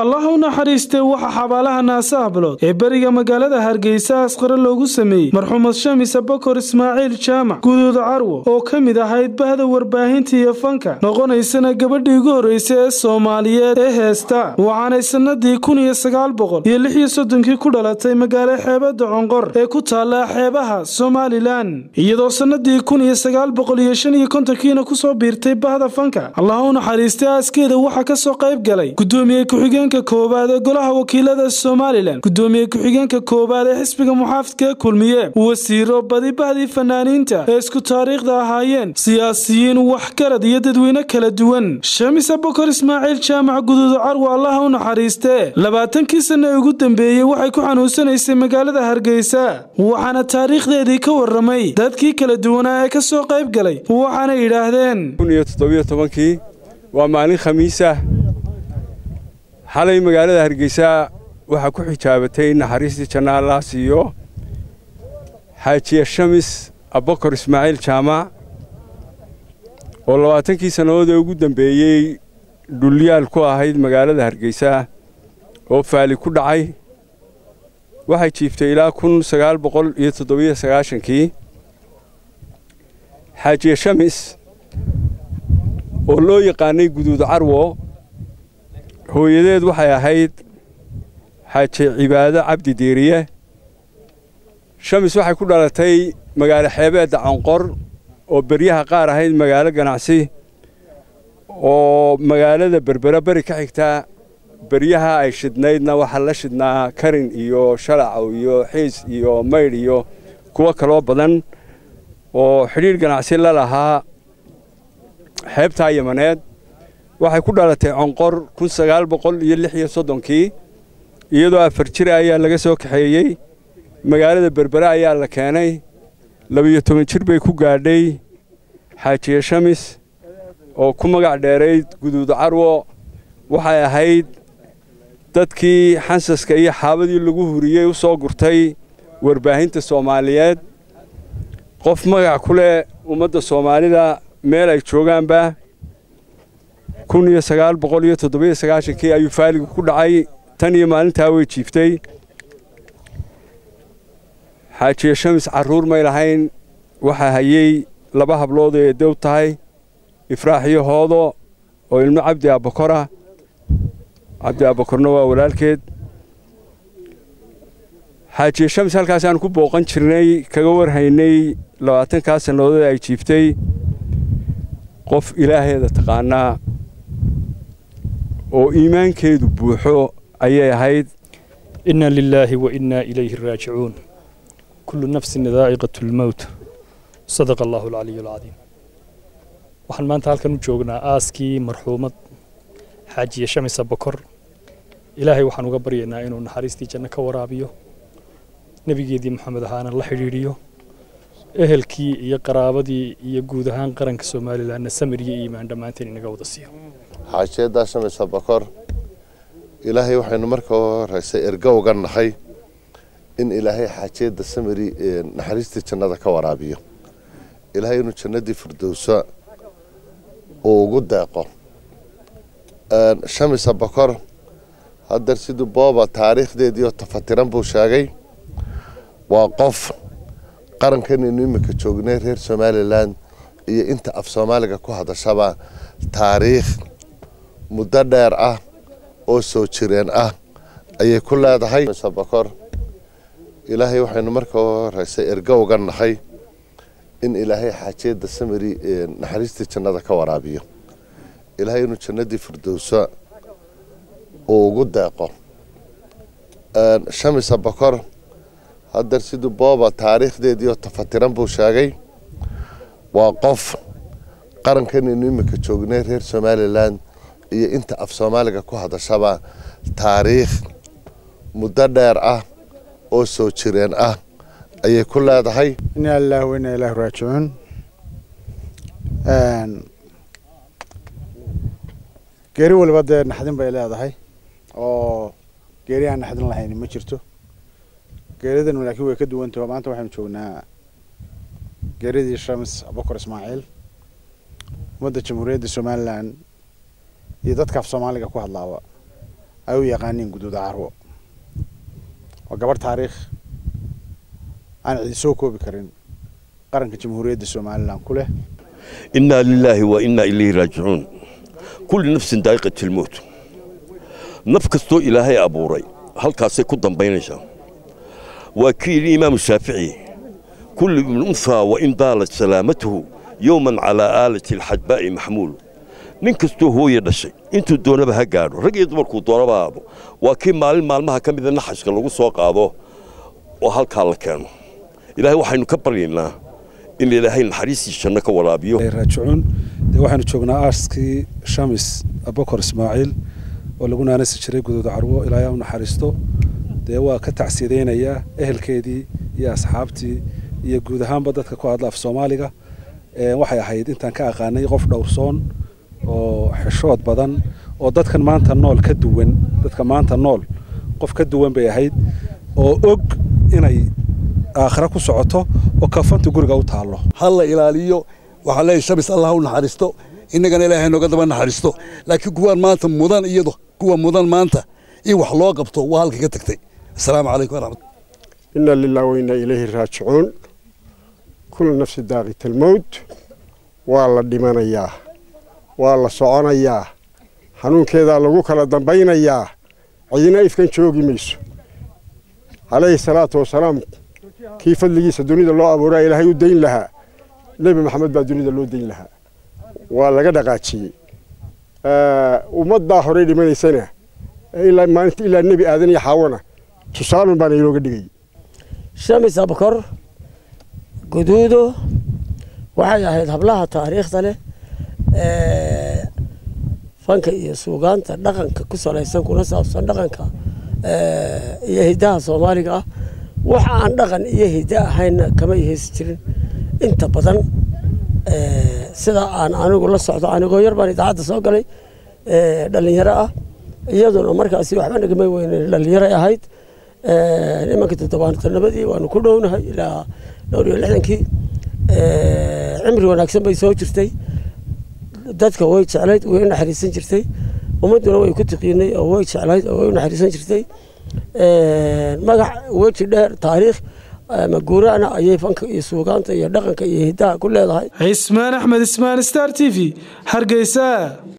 allah u naxariistee waxaa xabaalaha naase hablood ee beriga magaalada hargeysa asqare loogu sameeyey marxuumad shamise bokor ismaaciil jaamac guduuda carwo oo ka mid ahayd bahda warbaahinta iyo fanka noqonaysana gabadhii ugu horreysay ee soomaaliyeed ee heesta waxaanay sannadii kun iyo sagaal boqol iyo lix iyo soddonkii ku dhalatay magaalo xeebada conqor ee ku taalla xeebaha somalilan iyadoo sannadii kun iyo sagaal boqol iyo shan iyo kontonkiina kusoo biirtay bahda fanka allah u naxariistay aaskeeda waxaa ka soo qayb galay gudoomiye ku-xigeenka koowaad ee golaha wakiilada somalilan gudoomiye ku-xigeenka koowaad ee xisbiga muxaafidka ee kulmiye wasiiro badi bahdii fanaaniinta ee isku taariikhda ahaayeen siyaasiyiin waxgarad iyo dadweyne kala duwan shamise bokor ismaaciil jaamac guduuda carwo allaha u naxariistee labaatankii sanno ee ugu dambeeyey waxay ku xanuunsanaysay magaalada hargeysa waxaana taariikhdeedii ka waramay dadkii kala duwanaa ee ka soo qayb galay waxaana yidhaahdeen kii waa maalin khamiisah xalay magaalada hargeysa waxaa ku xijaabatay naxariistii janna allah siiyo xaajiye shamis abokor ismaaciil jaamac oo labaatankii sannadood ee ugu dambeeyey dhulyaal ku ahayd magaalada hargeysa oo faali ku dhacay waxay jiiftay ilaa kun sagaal boqol iyo toddobiyo sagaashankii xaajiye shamis oo loo yaqaanay guduud carwo hooyadeed waxay ahayd xaaje cibaado cabdi diiriye shamis waxay ku dhalatay magaalo xeebeedda canqor oo beryaha qaar ahayd magaalo ganacsi oo magaalada berbera beri ka xigta beryaha ay shidnaydna waxaa la shidnaa karin iyo shalacow iyo xiis iyo maydh iyo kuwo kaloo badan oo xidhiidh ganacsi la lahaa xeebtaa yamaneed waxay ku dhalatay conqor kun sagaal boqol iyo lix iyo soddonkii iyadoo afar jir ayaa laga soo kaxeeyey magaalada berbere ayaa la keenay labiyo toban jir bay ku gaadhay xaajiye shamis oo ku magac dheerayd guduuda carwo waxay ahayd dadkii xansaska iyo xaabadii lagu huriyey u soo gurtay warbaahinta soomaaliyeed qof magac ku leh ummadda soomaalida meel ay joogaanba kun iyo sagaal boqol iyo toddobiyo sagaashankii ayuu faaligu ku dhacay tan iyo maalintaa way jiiftay xaajiye shamis carruur may lahayn waxaa hayey laba hablood ee dow tahay ifraax iyo hoodo oo ilmo cabdi aabakora cabdi aabakorna waa walaalkeed xaajiye shamis halkaasaan ku booqan jirnay kaga warhaynay labaatankaa sannadood ay jiiftay qof ilaaheeda taqaanaa oo iimaankeedu buuxo ayay ahayd inna lilaahi wa innaa ilayhi raajicuun kullu nafsin daa'iqatu lmowt sadaqa allahu alcaliyu alcadiim waxaan maanta halkan u joognaa aaskii marxuumad xaajiye shamisa bokor ilaahay waxaan uga baryaynaa inuu naxariistii janno ka waraabiyo nebigeedii moxamed ahaana la xidhiidhiyo ehelkii iyo qaraabadii iyo guud ahaan qaranka somalilanna samir iyo iimaan dhammaanteen inaga wada siiyo xaajiyadaa shamisa bokor ilaahay waxaynu marka horeysay ergo uga nahay in ilaahay xaajiyadda samiri naxariistii jannada ka waraabiyo ilaahay inuu jannadii firdowsa uu ugu deeqo shamisa bokor hadeer siduu booba taariikhdeediioo tafatiran buu sheegay waa qof qarankanaynu iminka joognay reer somalilan iyo inta af soomaaliga ku hadashaba taariikh muddo dheer ah oo soo jireen ah ayay ku leedahay bokor ilaahay waxaynu marka horeysay ergo uga nahay in ilaahay xaajiyadda samiri naxariistii jannada ka waraabiyo ilaahay inuu jannadii firdowsa uu ugu deeqo shamisa bokor hadeer siduu booba taariikhdeediioo tafatiran buu sheegay waa qof qarankanaynu iminka joognay reer somalilan iyo inta af soomaaliga ku hadashaba taariikh muddo dheer ah oo soo jireen ah ayay ku leedahay inaa lilahi wa inaa ilaahi raajicuun geeri waliba dee naxdin bay leedahay oo geeri aan naxdin lahayn ma jirto geeridan laakiin way ka duwantaho maanta waxaynu joognaa geeridii shamis abukar ismaaciil ummadda jamhuuriyadda somalilan iyo dadka af soomaaliga ku hadlaaba ay u yaqaaniin guduuda carwo waa gabarh taariikh aan cidi soo koobi karin qaranka jamhuuriyadda somalilan ku leh إنا لله وإنا إليه راجعون كل نفس دائقة الموت نف كستو إلهي أبوري هل كاسي كدن بينشا وكيل الإمام الشافعي كل ابن أنثى وإن ضالت سلامته يوما على آلة الحجباء محمول nin kastuu hooya dhashay intuu doonaba ha gaadho rag iyo dumarkuu doonaba haabo waa kii maalin maalmaha ka mida naxashka lagu soo qaado oo halkaa la keeno ilaahay waxaynu ka baryaynaa in ilaahay naxariistii janno ka waraabiyo raajicuun dee waxaanu joognaa aarskii shamis abokor ismaaciil oo lagu naanasi jiray guduuda carwo ilaahay u naxariisto dee waa ka tacsiyadaynayaa ehelkeedii iyo asxaabtii iyo guud ahaanba dadka ku hadla af soomaaliga waxay ahayd intaan ka aqaanay qof dhowrsoon oo xishood badan oo dadkan maanta nool ka duwan dadka maanta nool qof ka duwan bay ahayd oo og inay aakhira ku socoto oo kafantu guriga u taallo ha la ilaaliyo waxaa leeyahay shabis allah u naxariisto innagana ilaahay nooga daba naxariisto laakiin kuwaan maanta mudan iyado kuwa mudan maanta in wax loo qabto waa halka ka tagtay asalaamu calaykum waraxmat ina lilah wainaa ilayhi raajicuun kula nafsi daaqit almowt waa la dhimanayaa waa la soconayaa xanuunkeedaa lagu kala dambaynayaa cidina ifkan joogi mayso calayhi salaatu wasalaam kii fadligiisa dunida loo abuuraa ilaahay u dayn lahaa nebi maxamed baa dunida loo dayn lahaa waa laga dhaqaajiyey ummaddaa horey dhimanaysana ilaa maalinta ilaa nebi aadan iyo xaawana tusaalun baana inooga dhigay shamis abkor guduudo waxay ahayd hablaha taariikhda leh fanka iyo suugaanta dhaqanka ku salaysan kuna saabsan dhaqanka iyo hidaha soomaaliga ah waxa aan dhaqan iyo hidda ahaynna kama iheysi jirin inta badan sida aan anigu la socdo anigoo yar baan idaacadda soo galay dhalinyaro ah iyaduna markaasi waxba nagama weynen dhalinyaray ahayd imanka toddobaatanabadii waanu ku dhownahay ilaa dhowr iyo lixdankii cimri wanaagsan bay soo jirtay dadka way jeclayd way u naxariisan jirtay ummadduna way ku tiqiinay oo way jeclayd oo way u naxariisan jirtay magac weji dheer taariikh maguuraana ayay fanka iyo suugaanta iyo dhaqanka iyo hiddaha ku leedahay cismaan axmed ismaan star t v hargeysa